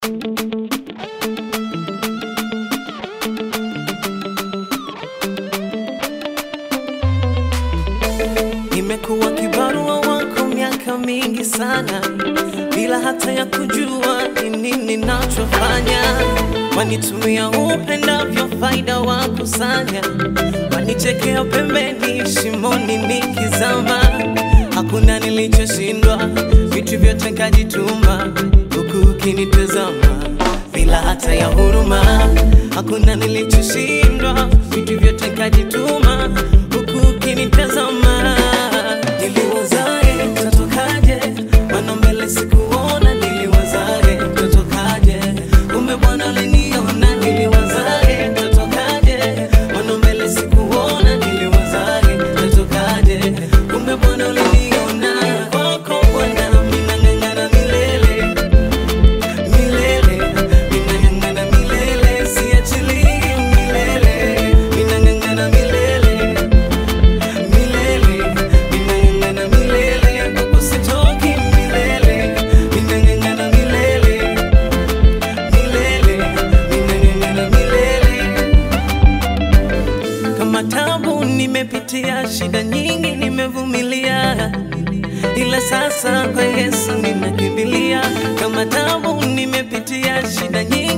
Nimekuwa kibarua wako miaka mingi sana, bila hata ya kujua ni nini nachofanya. Wanitumia upendavyo, faida wakusanya, wanichekea pembeni, shimoni nikizama. Hakuna nilichoshindwa, vitu vyote kajituma, huku ukinitazama bila hata ya huruma. Hakuna nilichoshindwa, vitu vyote kajituma, huku ukinitazama. Niliwazae mtatokaje, mana mbele sikuona. Niliwazae mtatokaje, kumbe Bwana aliniona. Niliwazae mtatokaje, mana mbele sikuona. Niliwazae mtatokaje, kumbe Bwana aliniona. Kwako Bwana minang'ang'ana milele milele minang'ang'ana milele siachilii milele minang'ang'ana milele milele minang'ang'ana milele kwako sitoki milele minang'ang'ana milele milele minang'ang'ana milele kama tabu nimepitia, shida nyingi nimevumilia, ila sasa kwa Yesu ninakimbilia. Kama tabu nimepitia, shida nyingi